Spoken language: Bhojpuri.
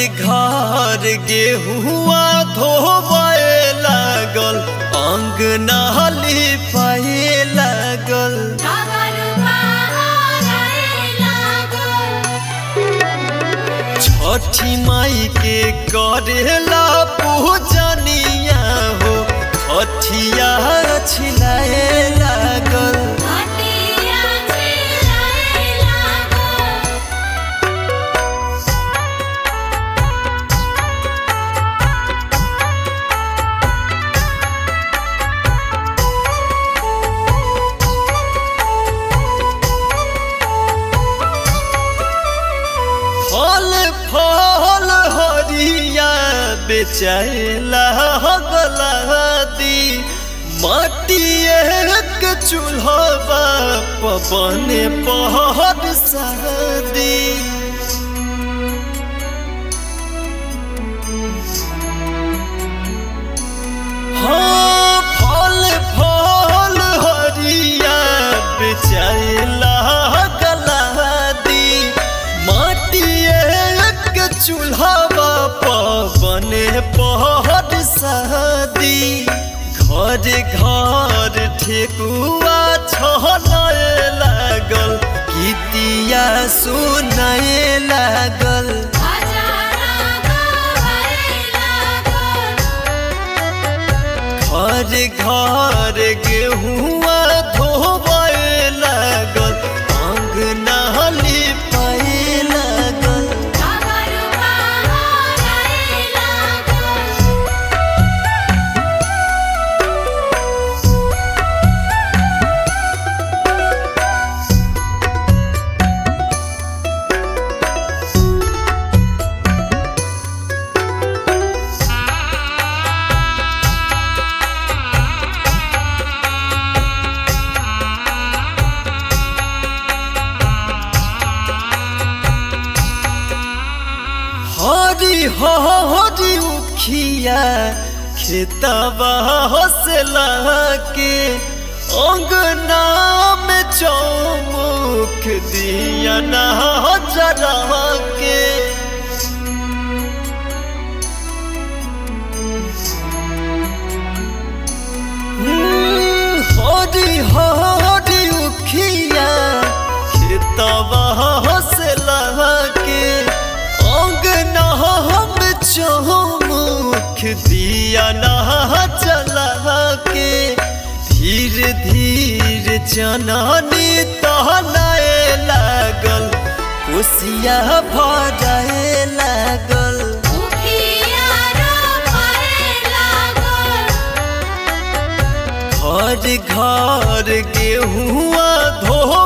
घर गेहुआ धोबे लागल अंगना लिपाए लागल छठी माई के करेला पूजनिया हो छठिया छिलाए लागल फल फल हरिया बेचाइला गलादी माटिए के चूल्हा पवन पहर शादी हाँ फल फल हरिया बेचाइला गलादी माटिए के चूल्हा पवन पहर शादी घर घर ठेकुआ छनाए लागल गीतिया सुनाए लागल घर घर गेहुआ धोबे लागल अंगना लिपाए लागल हरी हरी उखिया खेतबा हौसला के अंगना में चौमुख दिया ना जरा के हरी हरी उखिया खेतबा हौसला के अंगना हम चौमुख दिया ना चला के धीरे धीरे जननी तहनाए लागल कोसिया भराए लागल घर घर गेहुआ धो